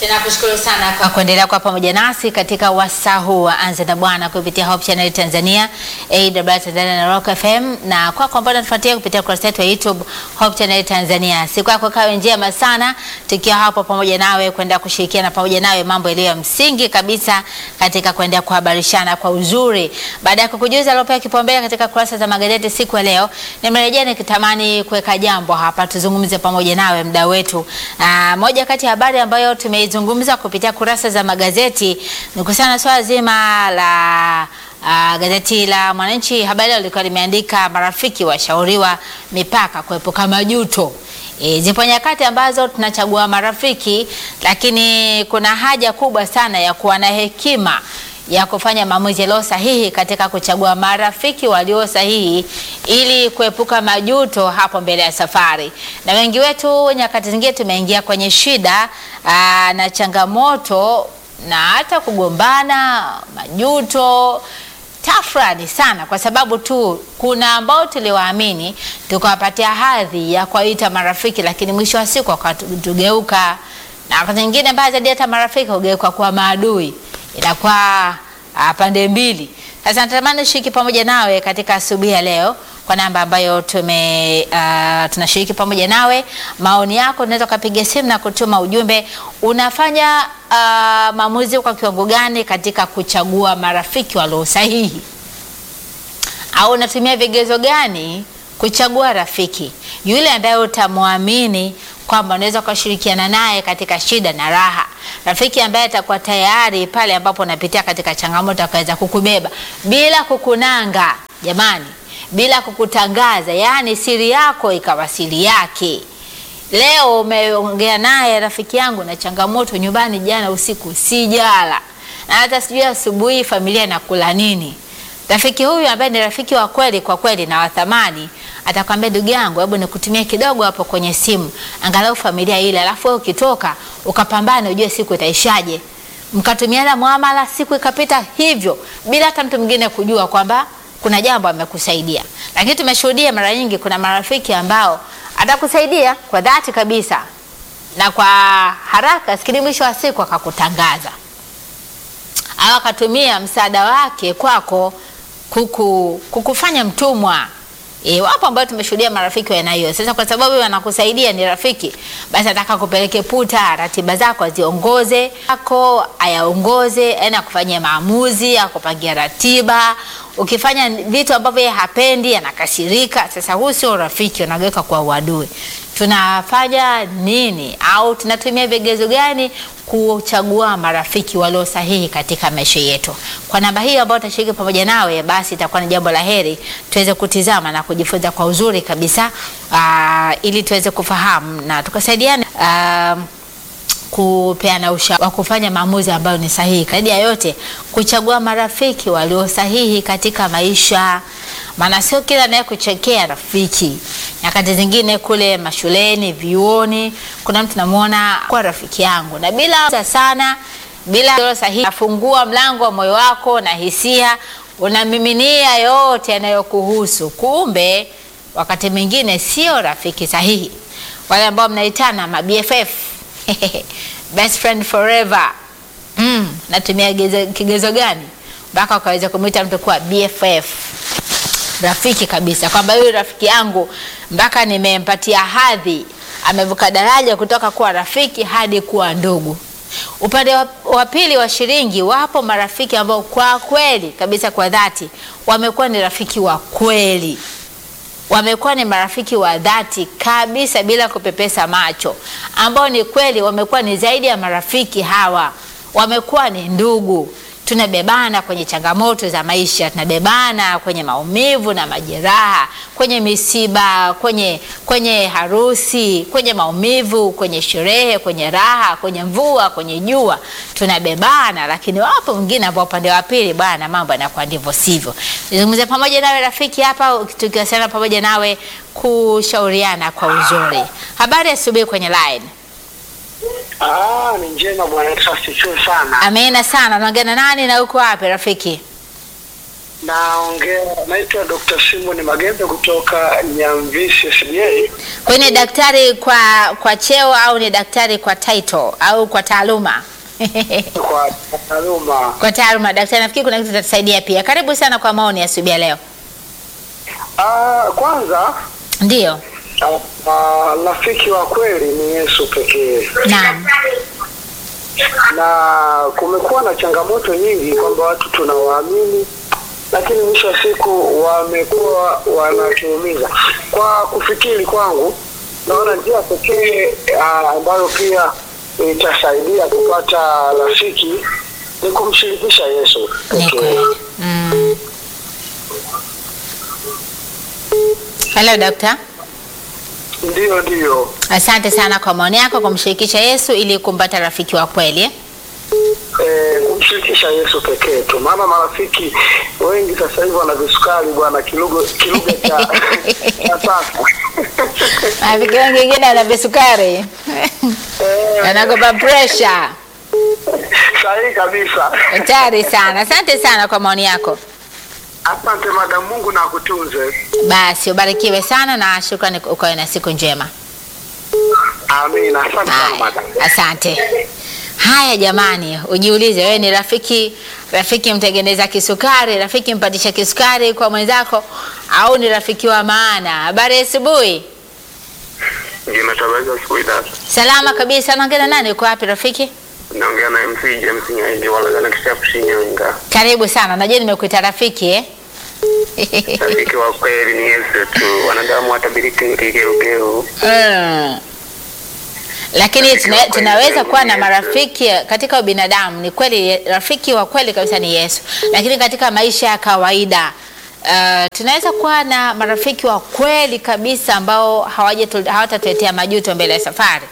Tunakushukuru sana kwa kuendelea kwa pamoja nasi katika wasaa huu wa Anza na Bwana kupitia Hope Channel Tanzania, AWR Tanzania na Rock FM, na kwako ambao unatufuatia kupitia kurasa yetu ya YouTube Hope Channel Tanzania. Siku yako kawe njema sana, tukiwa hapo pamoja nawe kuendelea kushirikiana pamoja nawe mambo yaliyo ya msingi kabisa katika kuendelea kuhabarishana kwa uzuri. Baada ya kukujuza aliopewa kipaumbele katika kurasa za magazeti siku ya leo, nimerejea nikitamani kuweka jambo hapa tuzungumze pamoja nawe mda wetu. Aa, moja kati ya habari ambayo tumeizungumza kupitia kurasa za magazeti ni kuhusiana na swala zima la Uh, gazeti la Mwananchi habari leo lilikuwa limeandika marafiki washauriwa mipaka kuepuka majuto. E, zipo nyakati ambazo tunachagua marafiki, lakini kuna haja kubwa sana ya kuwa na hekima ya kufanya maamuzi yaliyo sahihi katika kuchagua marafiki walio sahihi ili kuepuka majuto hapo mbele ya safari. Na wengi wetu nyakati zingine tumeingia kwenye shida aa, na changamoto na hata kugombana, majuto tafrani sana kwa sababu tu kuna ambao tuliwaamini tukawapatia hadhi ya kuwaita marafiki, lakini mwisho wa siku wakatugeuka, na wakati mwingine mbaya zaidi hata marafiki hugeuka kuwa maadui, inakuwa uh, pande mbili. Sasa natamani shiriki pamoja nawe katika asubuhi ya leo kwa namba ambayo tume uh, tunashiriki pamoja nawe. Maoni yako unaweza ukapiga simu na kutuma ujumbe. Unafanya uh, maamuzi kwa kiwango gani katika kuchagua marafiki walio sahihi, au unatumia vigezo gani kuchagua rafiki yule ambaye utamwamini kwamba unaweza ukashirikiana naye katika shida na raha, rafiki ambaye atakuwa tayari pale ambapo unapitia katika changamoto akaweza kukubeba bila kukunanga, jamani bila kukutangaza, yaani siri yako ikawa siri yake. Leo umeongea naye rafiki yangu na changamoto nyumbani, jana usiku sijala na hata sijui asubuhi familia inakula nini. Rafiki huyu ambaye ni rafiki wa kweli kwa kweli na wathamani, atakwambia ndugu yangu, hebu nikutumie kidogo hapo kwenye simu, angalau familia ile, alafu wewe ukitoka ukapambana, ujue siku itaishaje. Mkatumiana muamala, siku ikapita hivyo bila hata mtu mwingine kujua kwamba kuna jambo amekusaidia. Lakini tumeshuhudia mara nyingi, kuna marafiki ambao atakusaidia kwa dhati kabisa na kwa haraka, lakini mwisho wa siku akakutangaza au akatumia msaada wake kwako kuku, kukufanya mtumwa. E, wapo ambao tumeshuhudia marafiki wa aina hiyo. Sasa kwa sababu wanakusaidia ni rafiki, basi ataka kupeleke puta, ratiba zako aziongoze, ako ayaongoze, aina kufanyia maamuzi, akupangia ratiba. Ukifanya vitu ambavyo yeye hapendi, anakasirika. Sasa huu sio rafiki, unageuka kwa uadui. Tunafanya nini au tunatumia vigezo gani kuchagua marafiki walio sahihi katika maisha yetu? Kwa namba hii ambayo utashiriki pamoja nawe, basi itakuwa ni jambo la heri tuweze kutizama na kujifunza kwa uzuri kabisa, uh, ili tuweze kufahamu na tukasaidiana uh, kupeana ushauri wa kufanya maamuzi ambayo ni sahihi. Zaidi ya yote, kuchagua marafiki walio sahihi katika maisha, maana sio kila naye kuchekea rafiki. Nyakati zingine kule mashuleni, vyuoni, kuna mtu namuona kwa rafiki yangu na bila sana, bila sahihi, afungua mlango wa moyo wako na hisia, unamiminia yote yanayokuhusu, kumbe wakati mwingine sio rafiki sahihi. Wale ambao mnaitana ma BFF best friend forever. Mm, natumia kigezo gani mpaka ukaweza kumwita mtu kuwa BFF, rafiki kabisa, kwamba huyu rafiki yangu mpaka nimempatia hadhi, amevuka daraja kutoka kuwa rafiki hadi kuwa ndugu. Upande wa pili wa shilingi, wapo marafiki ambao kwa kweli kabisa, kwa dhati, wamekuwa ni rafiki wa kweli wamekuwa ni marafiki wa dhati kabisa bila kupepesa macho, ambao ni kweli wamekuwa ni zaidi ya marafiki. Hawa wamekuwa ni ndugu. Tunabebana kwenye changamoto za maisha, tunabebana kwenye maumivu na majeraha, kwenye misiba, kwenye kwenye harusi, kwenye maumivu, kwenye sherehe, kwenye raha, kwenye mvua, kwenye jua, tunabebana. Lakini wapo wengine ambao upande wa pili, bwana, mambo yanakuwa ndivyo sivyo. Nizungumze pamoja nawe rafiki hapa, tukiwasiliana pamoja nawe kushauriana kwa uzuri. Habari asubuhi kwenye line. Ah, ni njema bwana, asifiwe sana. Amina sana. Unaongea na nani na uko wapi rafiki? Naongea, naitwa Dr. Simon Magembe kutoka Nyamvisi SDA. Kwa hiyo ni daktari kwa kwa cheo au ni daktari kwa title au kwa taaluma? Kwa taaluma. Kwa taaluma daktari, nafikiri kuna kitu tatusaidia pia. Karibu sana kwa maoni ya asubuhi ya leo. Ah, kwanza Ndiyo, ah, ah, rafiki wa kweli ni Yesu pekee, naam, na kumekuwa na changamoto nyingi kwamba watu tunawaamini, lakini mwisho wa siku wamekuwa wanatuumiza. Kwa kufikiri kwangu, naona njia pekee ah, ambayo pia itasaidia kupata rafiki ni kumshirikisha Yesu ni pekee. kweli. Mm. Hello dokta, Ndiyo, ndiyo. asante sana kwa maoni yako, kumshirikisha Yesu ili kumpata rafiki wa kweli eh? Eh, kumshirikisha Yesu pekee tu, maana marafiki wengi sasa hivi wana visukari bwana, kilugha kilugha cha cha sasa. Rafiki wengi wengine ana visukari Eh, anagopa pressure. sahihi kabisa. Hatari sana. Asante sana kwa maoni yako. Asante madam, Mungu na akutunze. Basi ubarikiwe sana na shukrani, ukawe na siku njema. Amina, asante sana Haya, madam. asante. Haya jamani, ujiulize wewe ni rafiki rafiki mtengeneza kisukari, rafiki mpatisha kisukari kwa mwenzako, au ni rafiki wa maana? Habari ya asubuhi. Jina Tabaza asubuhi dada. Salama kabisa. Naongea na nani? Uko wapi rafiki? Naongea na MC James Nyaindi wala na kishapu Shinyanga. Karibu sana. Najua nimekuita rafiki eh? Rafiki wa kweli ni Yesu tu. Wanadamu watabiriki kigeugeu. Mm. Lakini Rafiki tuna, wa kweli tunaweza ni kuwa na Yesu. marafiki katika ubinadamu. Ni kweli rafiki wa kweli kabisa ni Yesu, lakini katika maisha ya kawaida uh, tunaweza kuwa na marafiki wa kweli kabisa ambao hawajetu- hawatatuletea majuto mbele ya safari.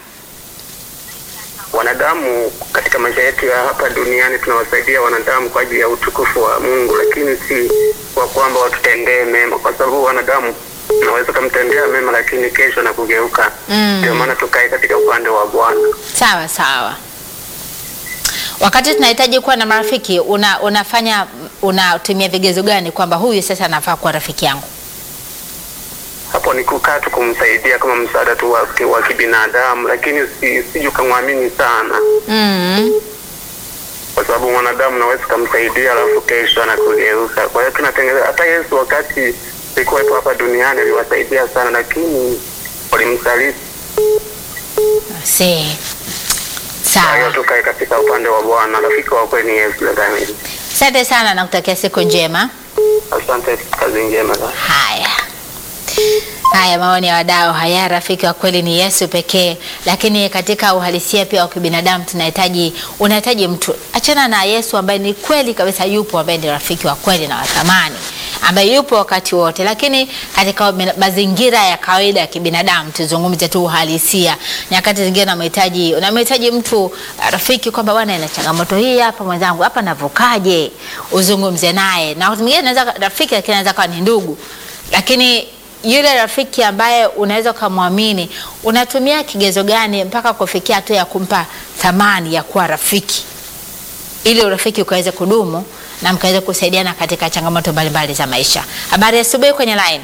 Wanadamu katika maisha yetu ya hapa duniani tunawasaidia wanadamu kwa ajili ya utukufu wa Mungu, lakini si kwa kwamba watutendee mema, kwa sababu wanadamu unaweza kumtendea mema, lakini kesho na kugeuka. Mm. Ndio maana tukae katika upande wa Bwana. Sawa sawa. Wakati tunahitaji kuwa na marafiki, una, unafanya unatumia vigezo gani kwamba huyu sasa anafaa kuwa rafiki yangu? hapo ni kukaa tu kumsaidia kama msaada tu wa, ki- wa kibinadamu, lakini si, siju kamwamini sana, Mm. kwa sababu mwanadamu naweza kumsaidia alafu kesho anakugeuka. Kwa hiyo tunatengeneza, hata Yesu wakati alikuwepo hapa duniani aliwasaidia sana, lakini walimsaliti. Si. Kwa hiyo Sawa. tukae katika upande wa Bwana. Rafiki wa kweli ni Yesu. dada Emily. Asante sana na kutakia siku njema. Asante, kazi njema. dada. Haya. Haya maoni ya wadau haya, rafiki wa kweli ni Yesu pekee. Lakini katika uhalisia pia wa kibinadamu tunahitaji, unahitaji mtu, achana na Yesu ambaye ni kweli kabisa yupo, ambaye ni rafiki wa kweli na wa thamani, ambaye yupo wakati wote. Lakini katika ubina- mazingira ya kawaida ya kibinadamu, tuzungumze tu uhalisia, nyakati zingine unamhitaji unamhitaji mtu uh, rafiki, kwamba bwana, ina changamoto hii hapa, mwenzangu hapa navukaje, uzungumze naye. Na wakati mwingine anaweza rafiki, lakini anaweza kuwa ni ndugu, lakini yule rafiki ambaye unaweza ukamwamini, unatumia kigezo gani mpaka kufikia hatua ya kumpa thamani ya kuwa rafiki, ili urafiki ukaweze kudumu na mkaweze kusaidiana katika changamoto mbalimbali za maisha. Habari ya asubuhi kwenye line.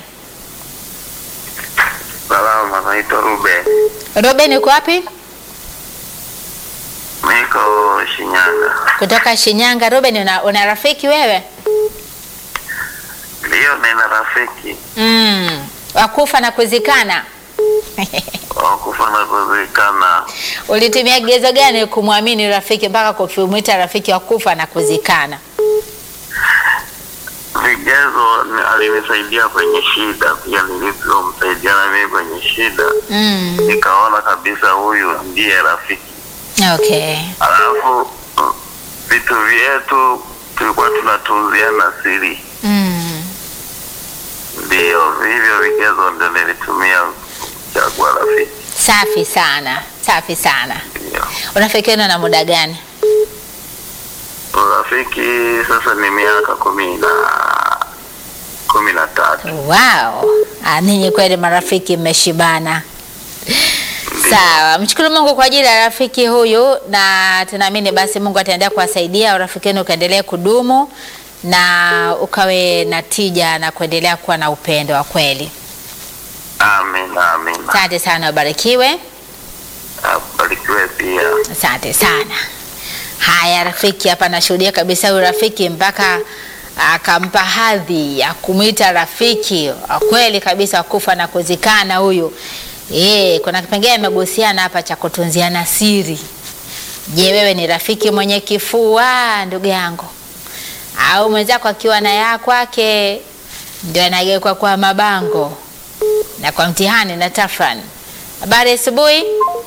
Salama, naitwa Ruben, Robin, uko wapi? niko Shinyanga. Kutoka Shinyanga. Robin, una, una rafiki wewe? Ndiyo, nina rafiki Mm, wakufa na kuzikana. wakufa na kuzikana. Ulitumia kigezo gani kumwamini rafiki mpaka kumwita rafiki wa kufa na kuzikana? Vigezo ni- alinisaidia kwenye shida, pia nilivyomsaidia na mimi kwenye shida, Mm, nikaona kabisa huyu ndiye rafiki. okay. Alafu mm, vitu vyetu tulikuwa tunatunziana siri, Mm. ndio hivyo vigezo ndio nilitumia kuchagua rafiki. Safi sana, safi sana. Ndio Unafikiana na muda gani? urafiki sasa ni miaka kumi na kumi na tatu. Wow, ah, ninyi kweli marafiki mmeshibana. Sawa, mshukuru Mungu kwa ajili ya rafiki huyu, na tunaamini basi Mungu ataendelea kuwasaidia urafiki wenu ukaendelea kudumu na ukawe na tija na kuendelea kuwa na upendo wa kweli. Amina, amina. Asante sana, ubarikiwe. Barikiwe pia. Asante sana. Haya, rafiki hapa nashuhudia kabisa huyu rafiki mpaka akampa hadhi ya kumwita rafiki wa kweli kabisa, wa kufa na kuzikana huyu. Eh, kuna kipengele amegusiana hapa cha kutunziana siri. Je, wewe ni rafiki mwenye kifua ndugu yangu, au mwenzako akiwa na ya kwake ndio anageuka kwa mabango na kwa mtihani na tafrani? Habari asubuhi.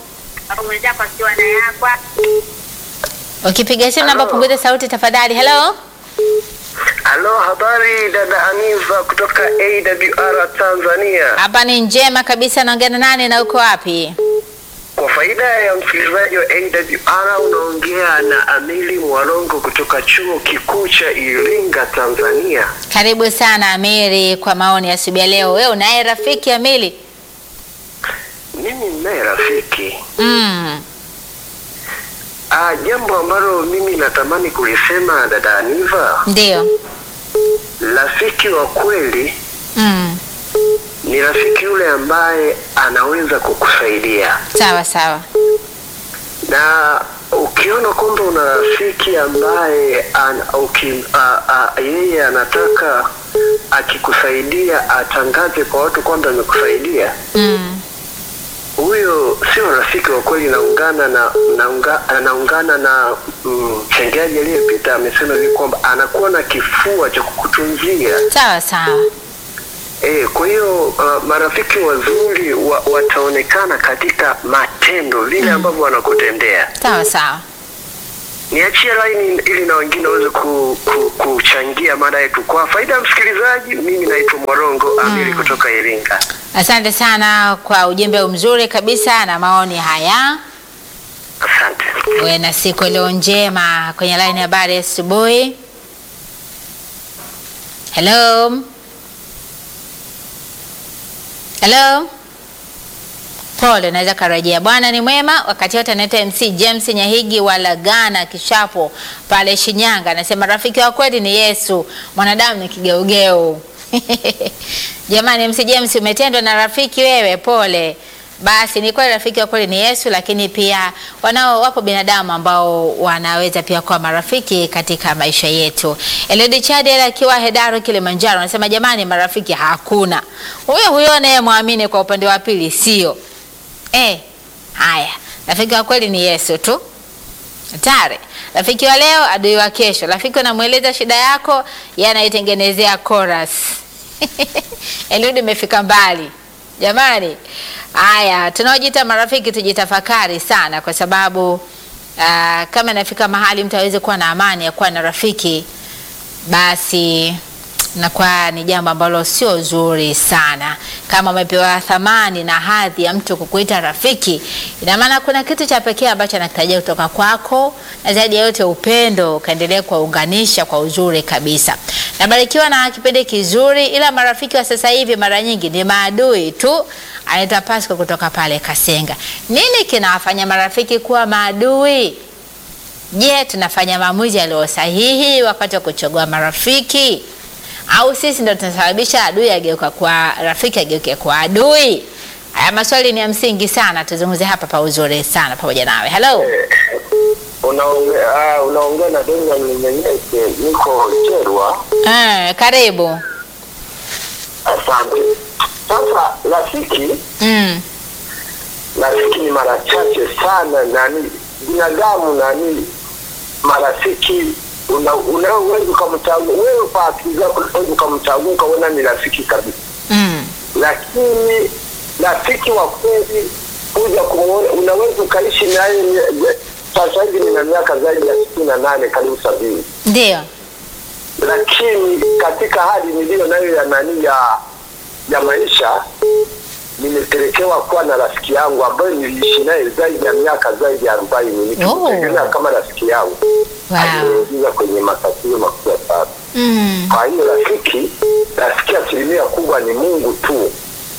Ukipiga simu namba Halo. punguza sauti tafadhali. Hello. Halo, habari dada Aniva kutoka AWR Tanzania. Hapa ni njema kabisa, naongea na nani na uko wapi? Kwa faida ya msikilizaji wa AWR, unaongea na Amili Mwarongo kutoka chuo kikuu cha Iringa, Tanzania. Karibu sana Amiri kwa maoni ya asubuhi ya leo. Wewe unaye rafiki Amiri? Mimi ninaye rafiki Mm. ah, jambo ambalo mimi natamani kulisema dada Aniva, Ndio. rafiki wa kweli Mm. ni rafiki yule ambaye anaweza kukusaidia Sawa sawa. na ukiona kwamba una rafiki ambaye an, uki, a, a, yeye anataka akikusaidia atangaze kwa watu kwamba amekusaidia, Mm. huyo sio rafiki wa kweli. Naungana na naunga, anaungana na mchangiaji aliyepita, amesema hivi kwamba anakuwa na kifua cha kukutunzia. Sawa sawa. E, kwa hiyo uh, marafiki wazuri wa, wataonekana katika matendo vile ambavyo wanakutendea. Sawa sawa. Niachie laini ili na wengine waweze ku, ku, kuchangia mada yetu kwa faida ya msikilizaji. Mimi naitwa Mwarongo Amiri kutoka Iringa. Asante sana kwa ujumbe mzuri kabisa na maoni haya. Asante. Uwe na siku iliyo njema. Kwenye line ya habari asubuhi. Hello. Hello. Pole, naweza karejea. Bwana ni mwema wakati wote. Anaitwa MC James Nyahigi wa Lagana Kishapo pale Shinyanga, anasema rafiki wa kweli ni Yesu, mwanadamu ni kigeugeu. Jamani, MC James umetendwa na rafiki wewe, pole. Basi ni kweli rafiki wa kweli ni Yesu, lakini pia wanao wapo binadamu ambao wanaweza pia kuwa marafiki katika maisha yetu. Elodi Chadel akiwa Hedaru Kilimanjaro anasema jamani, marafiki hakuna. Huyo huyo anayemwamini kwa upande wa pili sio. Eh, haya, rafiki wa kweli ni Yesu tu. Hatari. Rafiki wa leo, adui wa kesho. Rafiki unamweleza shida yako, yeye anaitengenezea chorus. Eliudi imefika mbali jamani. Haya, tunaojiita marafiki tujitafakari sana, kwa sababu uh, kama inafika mahali mtu aweze kuwa na amani ya kuwa na rafiki, basi nakuwa ni jambo ambalo sio zuri sana. Kama umepewa thamani na hadhi ya mtu kukuita rafiki, ina maana kuna kitu cha pekee ambacho anakitarajia kutoka kwako, na zaidi ya yote upendo ukaendelea kuwaunganisha kwa uzuri kabisa. Nabarikiwa na kipindi kizuri, ila marafiki wa sasa hivi mara nyingi ni maadui tu. Anaitwa Pasco kutoka pale Kasenga. Nini kinawafanya marafiki kuwa maadui? Je, tunafanya maamuzi yaliyo sahihi wakati wa kuchagua marafiki au sisi ndo tunasababisha adui ageuka kwa rafiki ageuke kwa adui? Haya maswali ni ya msingi sana, tuzungumze hapa pa uzuri sana pamoja nawe. Hello. Unaongea ah, unaongea na Benjamin Menyeke, niko Cherwa. Eh, karibu. Asante. Sasa rafiki Mm. rafiki ni mara chache sana, nani binadamu nani marafiki una- unaweza ukamchagua wewe kwa akili zako, unaweza ukamchagua ukaona ni rafiki kabisa, Mm. lakini rafiki wa kweli kuja kumuona, unaweza ukaishi naye mie- sasa hivi nina miaka zaidi ya sitini na nane karibu sabini Ndio. lakini katika hali niliyo nayo ya nani ya ya maisha nimepelekewa kuwa na rafiki yangu ambayo niliishi naye zaidi ya miaka zaidi ya arobaini nikimtegemea kama rafiki yangu Wow. aliniingiza kwenye matatizo makubwa sana. Mm. Kwa hiyo rafiki, rafiki asilimia kubwa ni Mungu tu.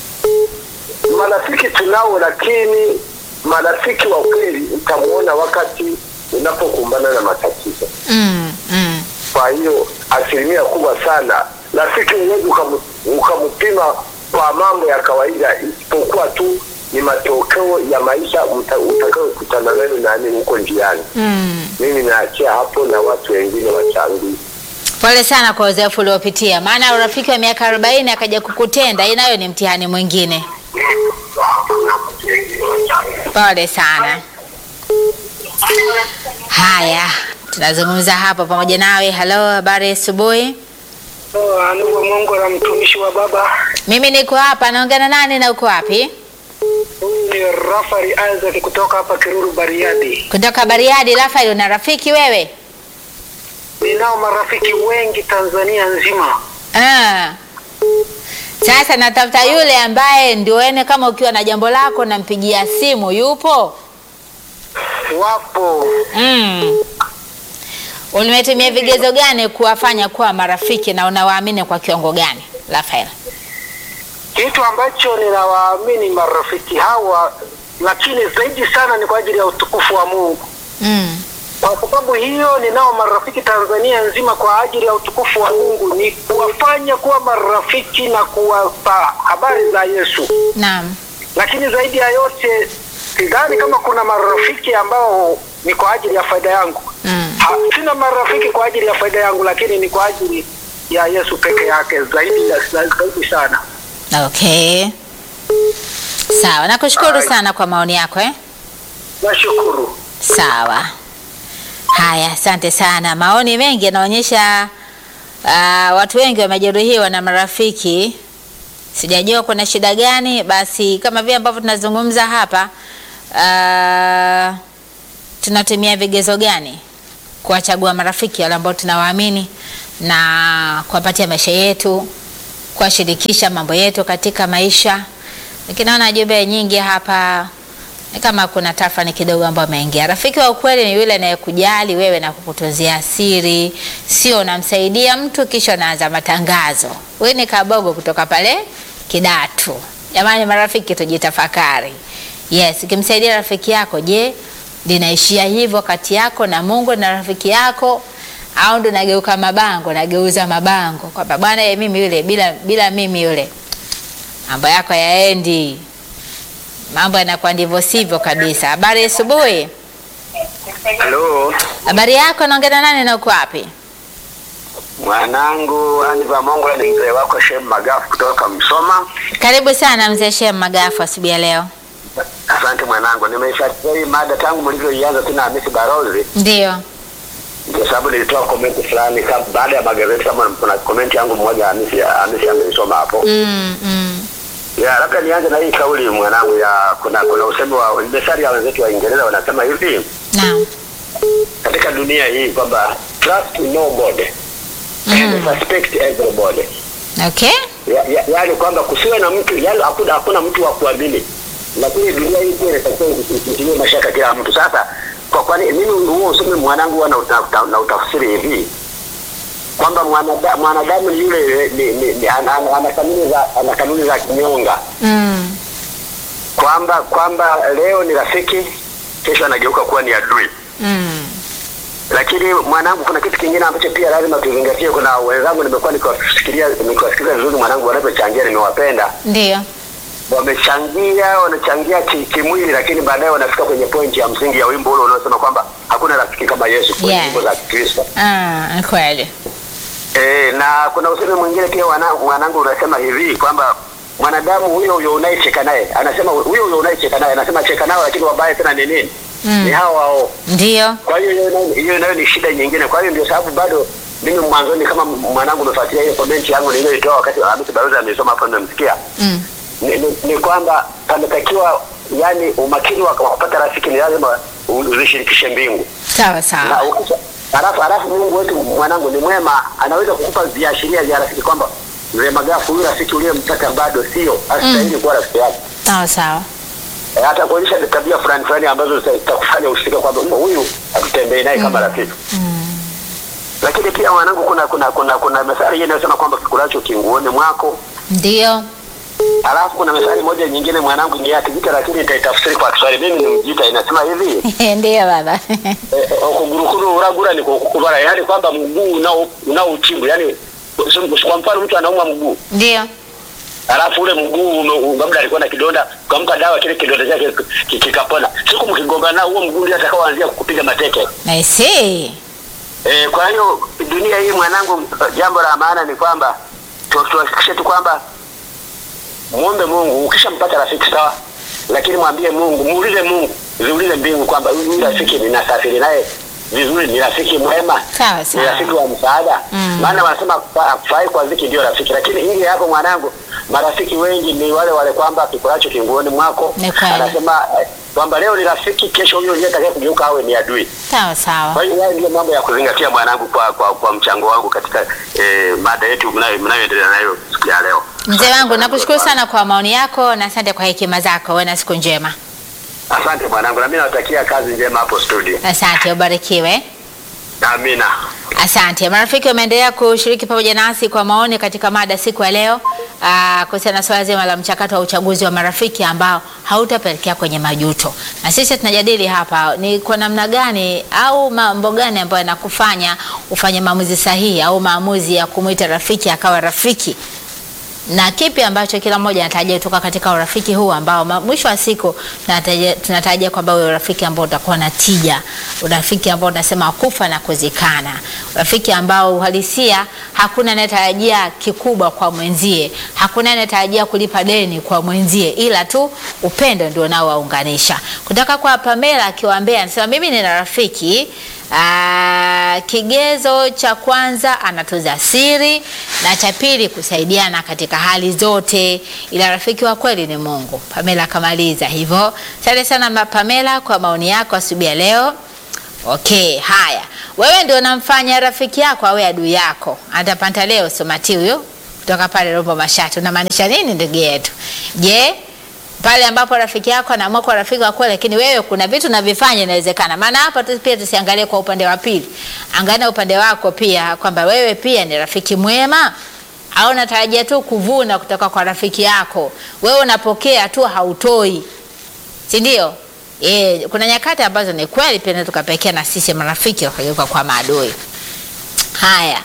Marafiki tunao, lakini marafiki wa kweli utamuona wakati unapokumbana na matatizo. Mm. Mm. Kwa hiyo asilimia kubwa sana rafiki huwezi ukamu- ukampima kwa mambo ya kawaida, isipokuwa tu ni matokeo ya maisha mta- utakayokutana nayo nani huko njiani. Mm. Mimi naachia hapo na watu wengine wachangie. Pole sana kwa uzoefu uliopitia, maana urafiki wa miaka 40 akaja kukutenda, hii nayo ni mtihani mwingine. Pole sana. Haya, tunazungumza hapo pamoja nawe. Halo, habari ya asubuhi. Ndugu Mungu na mtumishi wa Baba, Mimi niko hapa, naongea na nani na uko wapi? huyu ni Rafael Isaac kutoka hapa Kiruru Bariadi. Kutoka Bariadi. Rafael, una rafiki wewe? Ninao marafiki wengi Tanzania nzima. Ah. Sasa natafuta yule ambaye ndio ene, kama ukiwa na jambo lako nampigia simu, yupo? Wapo Mm. Ulimetumia vigezo gani kuwafanya kuwa marafiki na unawaamini kwa kiwango gani, Rafael? kitu ambacho ninawaamini marafiki hawa, lakini zaidi sana ni kwa ajili ya utukufu wa Mungu. Mm. Kwa sababu hiyo, ninao marafiki Tanzania nzima kwa ajili ya utukufu wa Mungu, ni kuwafanya kuwa marafiki na kuwapa habari za Yesu. Naam. lakini zaidi ya yote sidhani kama kuna marafiki ambao ni kwa ajili ya faida yangu. Mm. Ha, sina marafiki kwa ajili ya faida yangu, lakini ni kwa ajili ya Yesu peke yake, zaidi ya- zaidi sana. Okay. Sawa, nakushukuru sana kwa maoni yako eh? Nashukuru. Sawa. Haya, asante sana. Maoni mengi yanaonyesha uh, watu wengi wamejeruhiwa na marafiki. Sijajua kuna shida gani. Basi kama vile ambavyo tunazungumza hapa, uh, tunatumia vigezo gani kuwachagua marafiki wale ambao tunawaamini na kuwapatia maisha yetu, kuwashirikisha mambo yetu katika maisha. Lakini naona jumbe nyingi hapa ni kama kuna tafani kidogo ambayo ameingia. Rafiki wa ukweli ni yule anayekujali wewe na kukutunzia siri, sio unamsaidia mtu kisha unaanza matangazo. Wewe ni kabogo kutoka pale Kidatu. Jamani marafiki, tujitafakari. Yes, ukimsaidia rafiki yako, je, linaishia hivyo kati yako na Mungu na rafiki yako au ndo nageuka mabango, nageuza mabango kwamba bwana, ye mimi yule bila bila mimi yule mambo yako yaendi mambo yanakuwa ndivyo sivyo kabisa. Habari ya asubuhi. Halo, Habari yako, naongea na nani na uko wapi? mwanangu Aniva Mongola ni mzee wako Shem Magafu kutoka Msoma. Karibu sana mzee Shem Magafu asubuhi ya leo. Asante mwanangu, nimeifuatilia hii mada tangu mlivyoianza tena Hamisi Barozi, Ndio. ndio sababu nilitoa komenti fulani kama baada ya magazeti, kama kuna komenti yangu mmoja Hamisi Hamisi ameisoma hapo. Mm, mm. Ya, labda nianze na hii kauli mwanangu ya kuna kuna usemi wa methali ya wenzetu wa Uingereza wanasema hivi Naam. katika dunia hii kwamba trust nobody and suspect everybody. Okay. Ya, ya, yaani kwamba kusiwe na mtu yaani hakuna hakuna mtu wa kuamini, lakini dunia hii pia inatakiwa kutilia mashaka kila mtu. Sasa kwa kwani mimi huo usemi mwanangu huwa na, uta, na utafsiri hivi kwamba mwanada- mwanadamu ni yule ni, ni, ni, ana, ana, ana kanuni za ana kanuni za kinyonga Mm. kwamba kwamba leo ni rafiki, kesho anageuka kuwa ni adui. Mm. Lakini mwanangu, kuna kitu kingine ambacho pia lazima tuzingatie. Kuna wenzangu nimekuwa nikiwafikiria nikiwasikiliza vizuri mwanangu wanavyochangia, nimewapenda Ndio. wamechangia wanachangia ki- kimwili, lakini baadaye wanafika kwenye pointi ya msingi ya wimbo ule unaosema kwamba hakuna rafiki kama Yesu kwenye Yes. nyimbo za Kikristo. Ah, ni kweli. E, na kuna usemi mwingine pia wana- mwanangu unasema hivi kwamba mwanadamu huyo huyo unayecheka naye anasema huyo huyo unayecheka naye anasema cheka nao, lakini wabaya tena ni nini? Mm. Ni hao hao. Ndio. Kwa hiyo hiyo nayo- hiyo nayo ni shida nyingine. Kwa hiyo ndio sababu bado mimi mwanzoni, kama mwanangu umefuatilia hiyo comment yangu niliyoitoa wakati Hamisi Baruza amesoma hapo, nimemsikia Mm. ni, ni, ni kwamba pametakiwa yani umakini wa wa kupata rafiki ni lazima u- uzishirikishe mbingu Sawa na sawa. ukisha halafu halafu Mungu wetu mwanangu ni mwema, anaweza kukupa viashiria vya rafiki kwamba mzee Magafu, huyu rafiki uliyemtaka bado sio astahili kuwa rafiki yako, Sawa sawa. e, hata kuonyesha tabia fulani fulani ambazo zita- zitakufanya usifike kwamba "Mm, huyu hatutembei naye kama rafiki. Lakini pia mwanangu, kuna kuna kuna kuna methali hii inayosema kwamba kikulacho kinguoni mwako Ndio. Alafu kuna methali moja nyingine mwanangu ni ya Kijita, lakini nitaitafsiri kwa Kiswahili. Mimi ni Mjita, inasema hivi Ndiyo baba. eh, okugurukuru uragura ni kukubara, yaani kwamba mguu unao unao uchimbu, yaani kwa mfano mtu anaumwa mguu Ndiyo. alafu ule mguu ume- labda alikuwa na kidonda, ukampa dawa, kile kidonda chake ki- kikapona. Siku mkigongana nao, huo mguu ndio atakaoanzia kukupiga mateke. I see. E, kwa hiyo dunia hii mwanangu, jambo la maana ni kwamba tu- tuhakikishe tu kwamba muombe Mungu. Ukishampata rafiki sawa, lakini mwambie Mungu, muulize Mungu, ziulize mbingu kwamba huyu rafiki ninasafiri naye vizuri, ni rafiki mwema, Sawa, ni sawa. rafiki wa msaada. Mm. Maana wanasema fa- fai kwa ziki ndio rafiki, lakini hili hapo mwanangu, marafiki wengi ni wale wale kwamba kikulacho kinguoni mwako. Ni kweli. Anasema eh, kwamba leo ni rafiki, kesho huyo ndiye atakaye kugeuka awe ni adui. Sawa sawa. Kwa hiyo hayo ndio mambo ya kuzingatia mwanangu, kwa kwa, kwa mchango wangu katika eh, mada yetu mnayo- mnayoendelea nayo siku ya leo. Mzee wangu nakushukuru sana kwa maoni yako na asante kwa hekima zako. Uwe na siku njema. Asante mwanangu, na mimi nawatakia kazi njema hapo studio. Asante, ubarikiwe. Amina. Asante. Marafiki wameendelea kushiriki pamoja nasi kwa maoni katika mada siku ya leo ah, kuhusiana na swala zima la mchakato wa uchaguzi wa marafiki ambao hautapelekea kwenye majuto, na sisi tunajadili hapa ni kwa namna gani au mambo gani ambayo yanakufanya ufanye maamuzi sahihi au maamuzi ya kumwita rafiki akawa rafiki na kipi ambacho kila mmoja anatarajia kutoka katika urafiki huu ambao ma- mwisho wa siku tunatarajia- tunatarajia kwamba uwe urafiki ambao utakuwa na tija, urafiki ambao unasema kufa na kuzikana, urafiki ambao uhalisia hakuna anayetarajia kikubwa kwa mwenzie, hakuna anayetarajia kulipa deni kwa mwenzie, ila tu upendo ndio unaowaunganisha. Kutoka kwa Pamela akiwaambia, anasema mimi nina rafiki Aa, kigezo cha kwanza anatunza siri na cha pili kusaidiana katika hali zote, ila rafiki wa kweli ni Mungu. Pamela akamaliza hivyo. Asante sana ma- Pamela kwa maoni yako asubuhi ya leo. Okay, haya, wewe ndio unamfanya rafiki yako awe adui yako. Atapanta leo somati huyo kutoka pale Rombo Mashati, unamaanisha nini ndugu yetu? Je, pale ambapo rafiki yako anaamua kuwa rafiki wa kweli, lakini wewe kuna vitu unavifanya, inawezekana. Maana hapa tu pia tusiangalie kwa upande wa pili, angalia upande wako pia, kwamba wewe pia ni rafiki mwema au unatarajia tu kuvuna kutoka kwa rafiki yako. Wewe unapokea tu, hautoi, si ndio? E, kuna nyakati ambazo ni kweli pia tunaweza tukapekea na sisi marafiki wakageuka kwa maadui. Haya,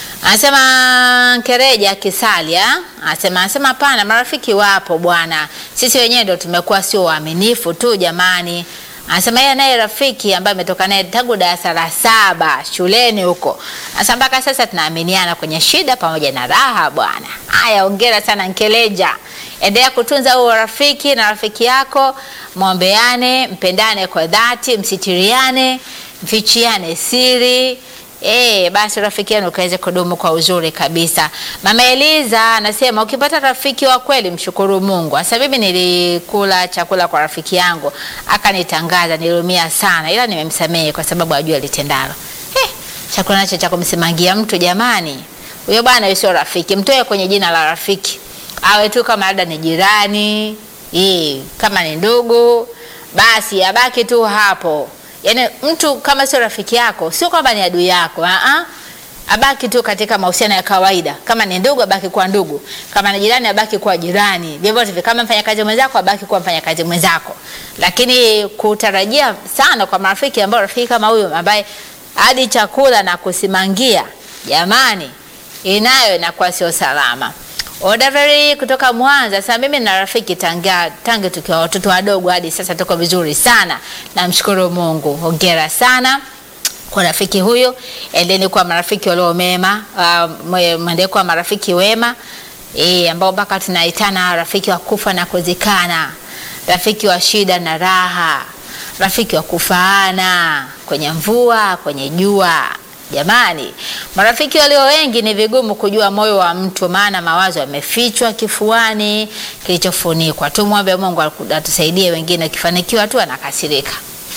anasema Kereja Kisalia anasema anasema hapana, marafiki wapo bwana, sisi wenyewe ndo tumekuwa sio waaminifu tu jamani. Anasema yeye naye rafiki ambaye ametoka naye tangu darasa la saba shuleni huko, anasema mpaka sasa tunaaminiana kwenye shida pamoja na raha bwana. Haya, ongera sana Nkeleja, endelea kutunza huo rafiki na rafiki yako, mwombeane, mpendane kwa dhati, msitiriane, mfichiane siri Eh, basi rafiki yenu ukaweze kudumu kwa uzuri kabisa. Mama Eliza anasema ukipata rafiki wa kweli mshukuru Mungu. Sasa mimi nilikula chakula kwa rafiki yangu akanitangaza, niliumia sana, ila nimemsamehe kwa sababu ajua alitendalo. Eh, chakula nacho cha kumsimangia mtu jamani, huyo bwana huyo sio rafiki, mtoe kwenye jina la rafiki, awe tu kama labda ni jirani eh, kama ni ndugu, basi abaki tu hapo. Yaani mtu kama sio rafiki yako, sio kwamba ni adui yako. Ah abaki tu katika mahusiano ya kawaida. Kama ni ndugu abaki kuwa ndugu, kama ni jirani abaki kuwa jirani, vyovyote vile. Kama mfanyakazi mwenzako abaki kuwa mfanyakazi mwenzako, lakini kutarajia sana kwa marafiki ambao rafiki kama huyo ambaye hadi chakula na kusimangia, jamani, inayo inakuwa sio salama. Odaveri kutoka Mwanza sasa, mimi na rafiki tangia tangu tukiwa watoto wadogo hadi sasa tuko vizuri sana, namshukuru Mungu. Hongera sana kwa rafiki huyo, endeni kuwa marafiki walio mema, uh, mwendee kuwa marafiki wema e, ambao mpaka tunaitana rafiki wa kufa na kuzikana, rafiki wa shida na raha, rafiki wa kufaana kwenye mvua, kwenye jua. Jamani, marafiki walio wengi ni vigumu kujua moyo wa mtu, maana mawazo yamefichwa kifuani kilichofunikwa. Tumwombe Mungu atusaidie, wengine ukifanikiwa tu anakasirika.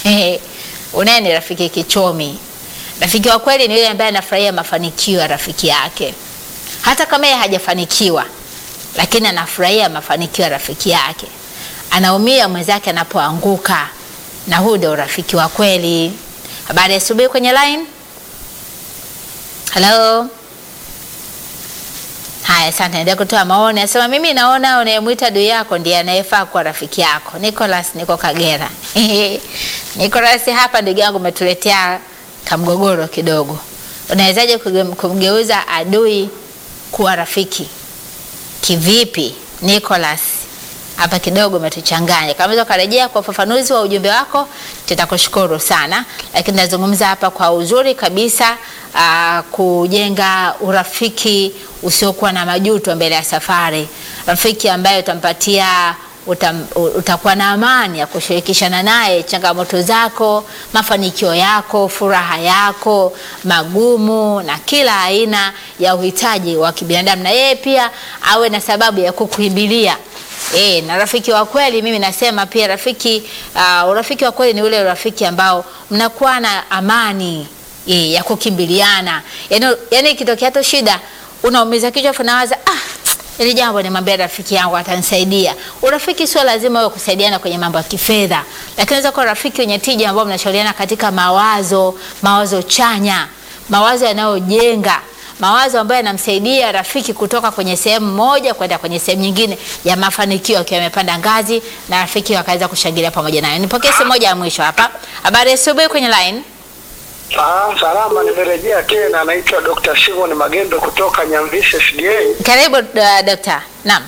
Unaye ni rafiki kichomi. Rafiki wa kweli ni yule ambaye anafurahia mafanikio ya rafiki yake, hata kama yeye hajafanikiwa, lakini anafurahia mafanikio ya rafiki yake, anaumia mwenzake anapoanguka, na huu ndio rafiki wa kweli. Habari ya asubuhi kwenye line. Hello. Haya. Haya, asante. Naendelea kutoa maoni. Anasema mimi naona unayemwita adui yako ndiye anayefaa kuwa rafiki yako. Nicholas, niko Kagera. Nicholas, hapa ndugu yangu umetuletea kamgogoro kidogo. Unawezaje kuge- kumgeuza adui kuwa rafiki? Kivipi? Nicholas, hapa kidogo umetuchanganya. Kama unaweza ukarejea kwa ufafanuzi wa ujumbe wako, tutakushukuru sana, lakini nazungumza hapa kwa uzuri kabisa aa, kujenga urafiki usiokuwa na majuto mbele ya safari, rafiki ambaye utampatia utam, u- utakuwa na amani ya kushirikishana naye changamoto zako, mafanikio yako, furaha yako, magumu na kila aina ya uhitaji wa kibinadamu, na yeye pia awe na sababu ya kukukimbilia. E, na rafiki wa kweli mimi nasema pia rafiki uh, urafiki wa kweli ni ule urafiki ambao mnakuwa na amani e, ya kukimbiliana. Yaani yani ikitokea tu shida unaumiza kichwa afu nawaza ah ili jambo nimwambia rafiki yangu atanisaidia. Urafiki sio lazima uwe kusaidiana kwenye mambo ya kifedha, lakini unaweza kuwa rafiki wenye tija ambao mnashauriana katika mawazo, mawazo chanya, mawazo yanayojenga mawazo ambayo yanamsaidia rafiki kutoka kwenye sehemu moja kwenda kwenye sehemu nyingine ya mafanikio, akiwa amepanda ngazi na rafiki wakaweza kushangilia pamoja naye. Nipokee simu moja ya mwisho hapa. Habari ya asubuhi kwenye line. Ah, salama, nimerejea tena. Naitwa Dr. Simon Magendo kutoka Nyamvisi SDA. Karibu uh, dokta. Naam,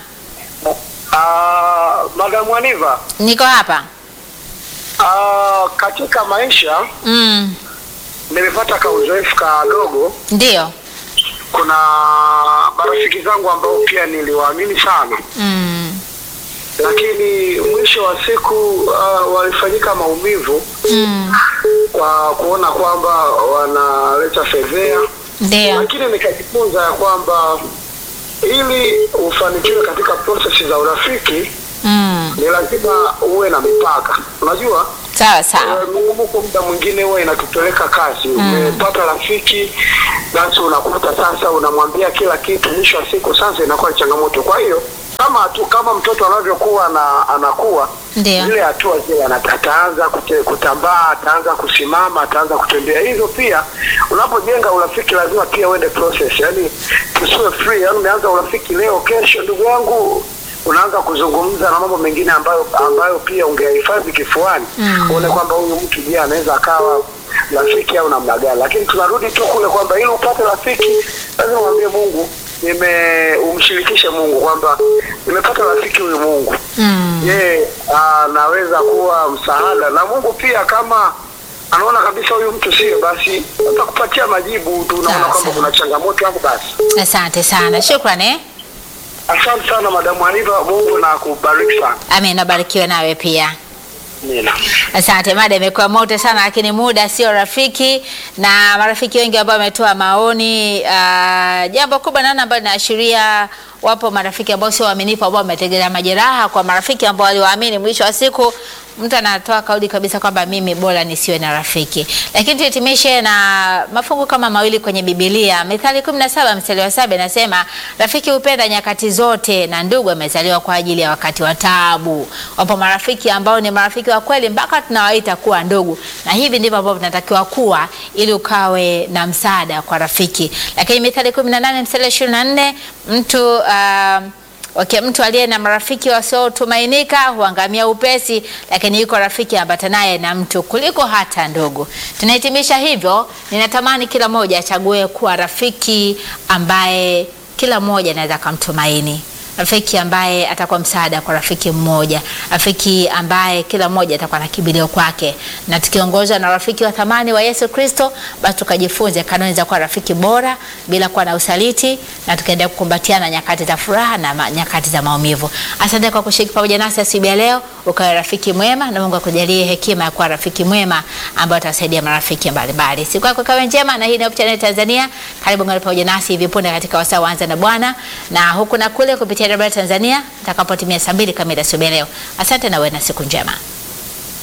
Ah, Madam Waniva, niko hapa. ah, katika maisha Mm, nimepata ka uzoefu kadogo. ndio. Kuna marafiki zangu ambao pia niliwaamini sana, Mm, lakini mwisho wa siku uh, walifanyika maumivu mm, kwa kuona kwamba wanaleta fedhea, ndio. lakini nikajifunza ya kwamba ili ufanikiwe katika prosesi za urafiki Mm, ni lazima uwe na mipaka. Unajua sawa sawa. eh, mzunguko muda mwingine huwa inatupeleka kasi. Umepata rafiki, basi unakuta sasa unamwambia kila kitu, mwisho wa siku sasa inakuwa ni changamoto. Kwa hiyo kama tu kama mtoto anavyokuwa na anakuwa Ndio. zile hatua zile ana- ataanza kute, kutambaa, ataanza kusimama, ataanza kutembea. Hizo pia unapojenga urafiki lazima pia uende process, yani tusiwe free. Yani umeanza urafiki leo, kesho, ndugu yangu unaanza kuzungumza na mambo mengine ambayo ambayo pia ungehifadhi kifuani Mm. uone kwamba huyu mtu je, anaweza akawa rafiki au namna gani. Lakini tunarudi tu kule kwamba ili upate rafiki lazima umwambie Mungu, nime umshirikishe Mungu kwamba nimepata rafiki huyu Mungu Mm, yeye anaweza kuwa msaada na Mungu pia, kama anaona kabisa huyu mtu sio, basi atakupatia majibu tu, unaona Sawa, kwamba sawa. kuna changamoto hapo. Basi asante sana. Shukrani. eh. asante sana madamu Aniva, Mungu na kubariki sana. Amen, nabarikiwe nawe pia. Nina Asante, mada imekuwa moto sana, lakini muda sio rafiki, na marafiki wengi ambao wametoa maoni. Uh, jambo kubwa naona ambalo linaashiria wapo marafiki ambao sio waaminifu, ambao wametegelea majeraha kwa marafiki ambao waliwaamini. Mwisho wa siku mtu anatoa kauli kabisa kwamba mimi bora nisiwe na rafiki. Lakini tuhitimishe na mafungu kama mawili kwenye Biblia. Mithali 17 mstari wa saba inasema rafiki hupenda nyakati zote na ndugu amezaliwa kwa ajili ya wakati wa taabu. Wapo marafiki ambao ni marafiki wa kweli mpaka tunawaita kuwa ndugu, na hivi ndivyo ambavyo tunatakiwa kuwa ili ukawe na msaada kwa rafiki. Lakini Mithali 18 mstari wa 24 mtu uh, Okay, mtu aliye na marafiki wasiotumainika huangamia upesi, lakini yuko rafiki ambatanaye na mtu kuliko hata ndugu. Tunahitimisha hivyo, ninatamani kila mmoja achague kuwa rafiki ambaye kila mmoja anaweza kumtumaini, rafiki ambaye atakuwa msaada kwa rafiki mmoja, rafiki ambaye kila mmoja atakuwa na kibilio kwake, na tukiongozwa na rafiki wa thamani wa Yesu Kristo, basi tukajifunze kanuni za kuwa rafiki bora bila kuwa na usaliti, na tukaendelea kukumbatiana nyakati za furaha na ma- nyakati za maumivu. Asante kwa kushiriki pamoja nasi asubuhi ya leo, ukawe rafiki mwema, na Mungu akujalie hekima ya kuwa rafiki mwema ambayo atasaidia marafiki mbalimbali. Siku yako ikawe njema, na hii ni Hope Channel Tanzania. Karibu ngani pamoja nasi hivi punde katika wasaa wa Anza na Bwana na huku na kule kupitia Radio Tanzania itakapotimia saa mbili kamili asubuhi ya leo. Asante na uwe na siku njema.